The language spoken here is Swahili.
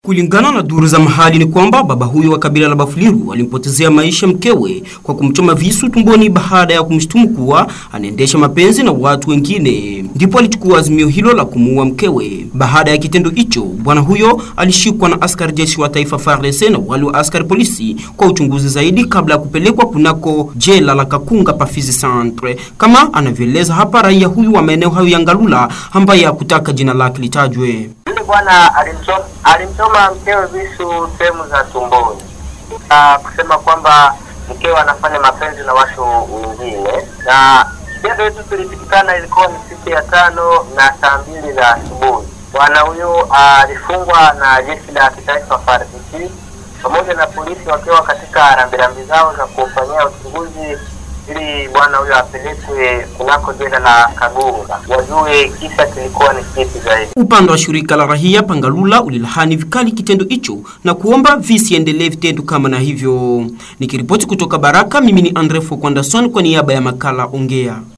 Kulingana na duru za mahali ni kwamba baba huyo wa kabila la Bafuliru alimpotezea maisha mkewe kwa kumchoma visu tumboni baada ya kumshtumu kuwa anaendesha mapenzi na watu wengine. Ndipo alichukua azimio hilo la kumuua mkewe. Baada ya kitendo hicho, bwana huyo alishikwa na askari jeshi wa taifa FARDC na wale wa askari polisi kwa uchunguzi zaidi kabla ya kupelekwa kunako jela la Kakunga Pafizi Centre, kama anavyoeleza hapa raia huyu wa maeneo hayo ya Ngalula ambaye hakutaka jina lake litajwe. Yule bwana alimchoma alimchoma mkewe visu sehemu za tumboni, na kusema kwamba mkewe anafanya mapenzi na watu wengine, na kitendo hicho kilipitikana, ilikuwa ni siku ya tano na saa mbili za asubuhi. Bwana huyo alifungwa na jeshi la kitaifa FARDC pamoja na polisi wakiwa katika rambirambi zao za kumfanyia uchunguzi ili bwana huyo apelekwe kunako jela la Kagunga wajue kisa kilikuwa ni kipi zaidi. Upande wa shirika la rahia Pangalula ulilahani vikali kitendo hicho na kuomba visiendelee vitendo kama na hivyo. Nikiripoti kutoka Baraka, mimi ni Andre Fokwandason kwa niaba ya makala Ongea.